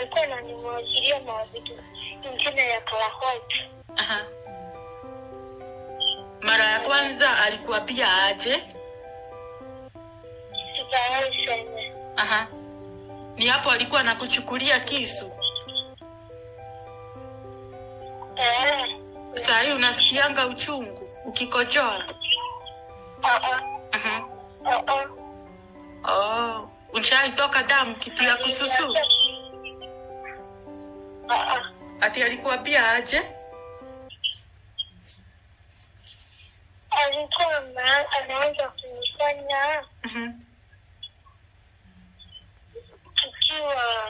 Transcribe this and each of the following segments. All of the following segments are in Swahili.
alikuwa ananimwagilia na vitu ingine ya color white. Aha. Mara ya kwanza alikuambia aje? Sijawahi sema. Aha. Ni hapo alikuwa anakuchukulia kisu. Eh, Saa hii unasikianga uchungu ukikojoa. ah, ah, Aha. ah, ah. Oh, ushaitoka damu kitu ya kususu. Ah, ah. Ati alikuambia aje? Alikuwa ana- anaanza kunifanya Mhm. tukiwa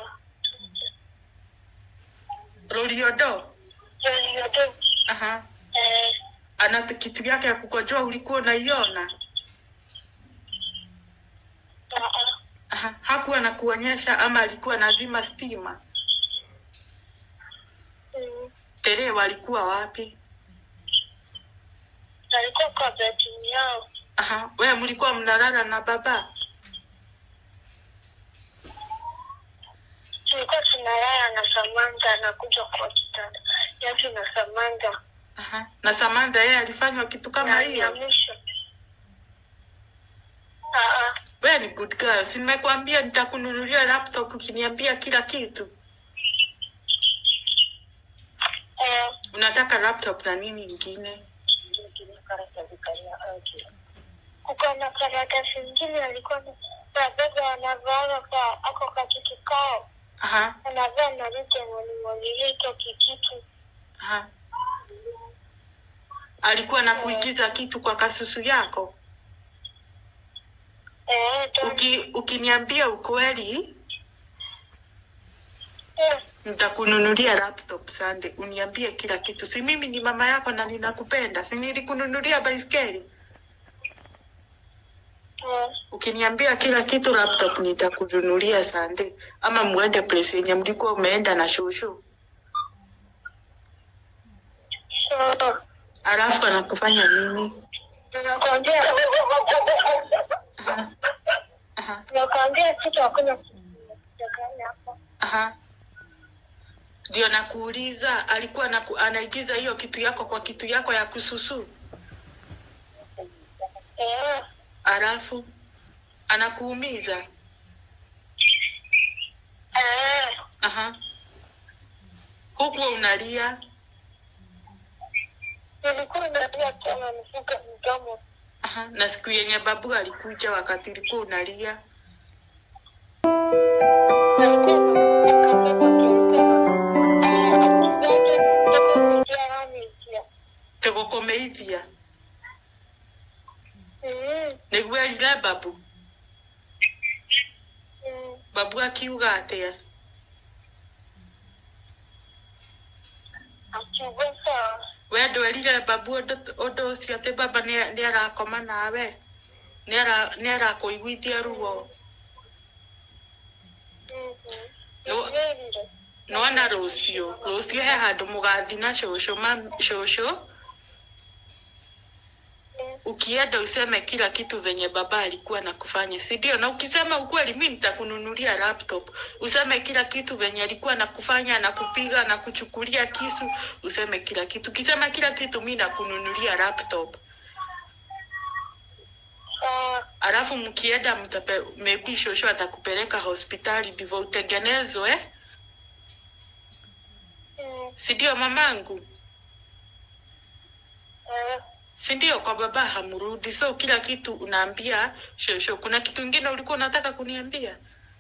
Roriodo. Joliodo. Aha. Eh, Ana kitu yake ya kukojoa ulikuwa unaiona? ah, ah. Aha. Hakuwa anakuonyesha ama alikuwa nazima stima? Mm. Tere walikuwa wapi? alikuwa kwa bedroom yao. Aha. Wewe mlikuwa mnalala na baba? Tulikuwa tunalala na Samantha anakuja kwa kitanda yetu na Samantha Aha. Na Samantha yeye alifanywa kitu kama na hiyo? Nyamisha. Ah, ah. Wewe ni good girl. Si nimekwambia nitakununulia laptop ukiniambia kila kitu. Eh, Unataka laptop na nini ingine? kuko na karatasi ingine alikuwa na baba anavaa kwa ako kakitu kao Aha. anavaa na rute mwanimwagilia iko kikitu Aha. Alikuwa na kuigiza kitu kwa kasusu yako. eh, ndo- Uki, ukiniambia ukweli eh, nitakununulia laptop Sunday. Uniambie kila kitu. Si mimi ni mama yako na ninakupenda. Si nilikununulia baiskeli? eh, Ukiniambia kila kitu laptop nitakununulia Sunday. Ama muende place yenye mlikuwa umeenda na shushu. so Alafu anakufanya nini? nakwambia Aha. Aha. nakwambia kitu hakuna kudanganya hapo Aha. Ndio nakuuliza, alikuwa anaku, anaigiza hiyo kitu yako kwa kitu yako ya kususu, eh, alafu anakuumiza. eh, Aha. Huku unalia. nilikuwa nalia tena nifuga mdomo Aha. Na siku yenye babu alikuja wakati ulikuwa unalia. Tegokomeithia. Nĩguo erire babu. Babu akiuga atĩa? We ndwerire babu ũndũ ũndũ ũcio atĩ baba nĩ- nĩ arakoma nawe nĩ ara- nĩ arakũiguithia ruo nona rũciũ rũciũ he handũ mũgathi na cũcũ mam- cũcũ ukienda useme kila kitu venye baba alikuwa nakufanya si ndio na ukisema ukweli mi nitakununulia laptop useme kila kitu venye alikuwa nakufanya na kupiga na kuchukulia kisu useme kila kitu ukisema kila kitu mi nakununulia laptop alafu mkienda mtape maybe shosho atakupeleka hospitali ndivyo utengenezwe si ndio mamangu si ndio kwa baba hamrudi so kila kitu unaambia shosho kuna kitu ingine ulikuwa unataka kuniambia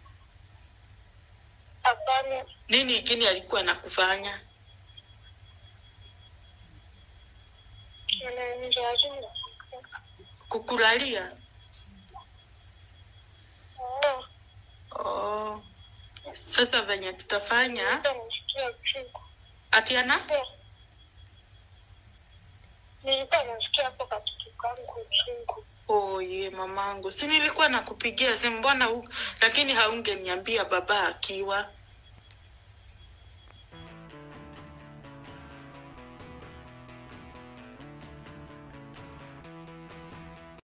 Hapana, nini ingine alikuwa nakufanya ananijaribu. kukulalia Oh, oh. sasa venye tutafanya nilikuwa nasikia uchungu. atiana Nilikuwa nasikia hapo katika kangu uchungu. oye mamangu si nilikuwa nakupigia simu mbona hu- lakini haungeniambia baba akiwa